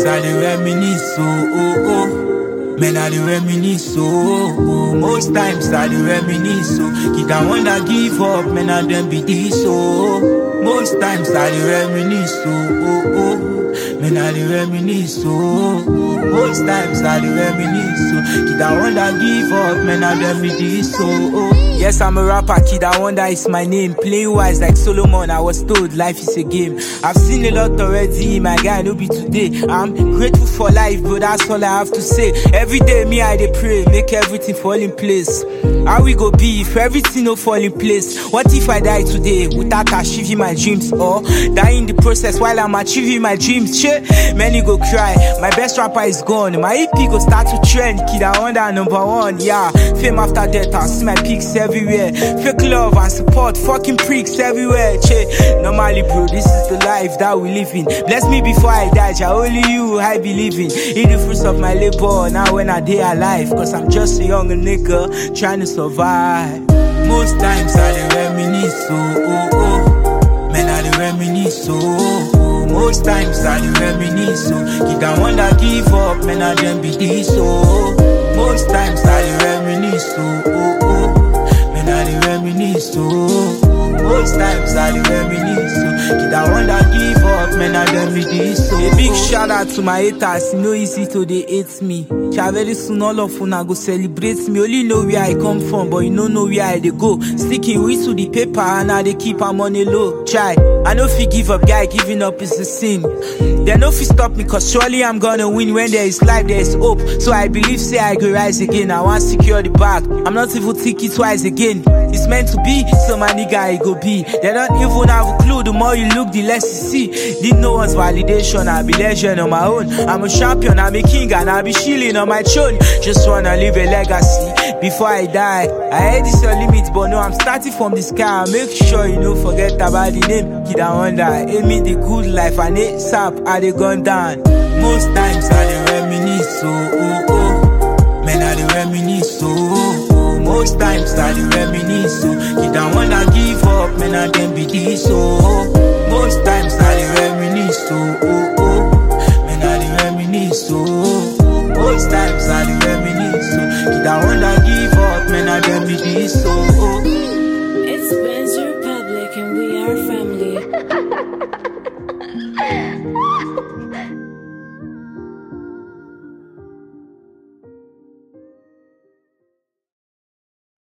times I dey reminisce, oh, oh, oh. Man, I dey reminisce, oh, oh. Most times I dey reminisce, oh. Kid, I wanna give up, man, I dem be this, oh. Most times I dey reminisce, oh, oh, oh. Man, I dey reminisce, oh, oh. Most times I dey reminisce, oh. Kid, I wanna give up, man, I dem be this, oh, oh. Yes, I'm a rapper, kid, I wonder is my name. Playing wise like Solomon, I was told life is a game. I've seen a lot already, my guy, no be today. I'm grateful for life, but that's all I have to say. Every day, me, I dey pray, make everything fall in place. How we go be if everything no fall in place? What if I die today without achieving my dreams or die in the process while I'm achieving my dreams? Shit, many go cry. My best rapper is gone. My EP go start to trend. Kid, I wonder number one. Yeah, fame after death. I see my pics everywhere. Fake love and support, fucking pricks everywhere. Che, normally, bro, this is the life that we live in. Bless me before I die. Jah, only you I believe in. Eat the fruits of my labor now when I day alive. Cause I'm just a young nigga trying to survive. Most times I dey reminisce, oh, oh, oh. Man, I dey reminisce, oh, oh, oh. Most times I dey reminisce, oh. Kid, I wanna give up, man, I dem be this, oh. Most times I dey reminisce, oh, oh, oh. Man, I dey reminisce, oh. Most times I dey reminisce, oh. Kid, I wanna give up, man, I dem be this, oh. A big shout out to my haters, e no easy to dey hate me. Sha very soon all of una go celebrate me. Only know where I come from, but you no know where I dey go. Sticking with to the paper and I dey keep am on a low. Try, I no fit give up, guy. Giving up is a sin. They no fit stop me, cause surely I'm gonna win. When there is life, there is hope. So I believe, say I go rise again. I want secure the bag. I'm not even thinking twice again. It's meant to be, so my nigga it go be. They don't even have a clue. The more you look, the less you see. Need no one's validation. I be legend on my own. I'm a champion, I'm a king, and I be chilling on my throne. Just wanna leave a legacy before I die. I heard it's your limit, but no, I'm starting from the sky. Make sure you don't forget about the name. Kid, I wonder. Aim me the good life, and it's up, I they gone down. Most times I dey reminisce, oh, oh, oh. Man, I dey reminisce, oh, oh, oh. Most times I dey reminisce, oh. Kid, I wanna give up, man, I dem be this, oh. Most times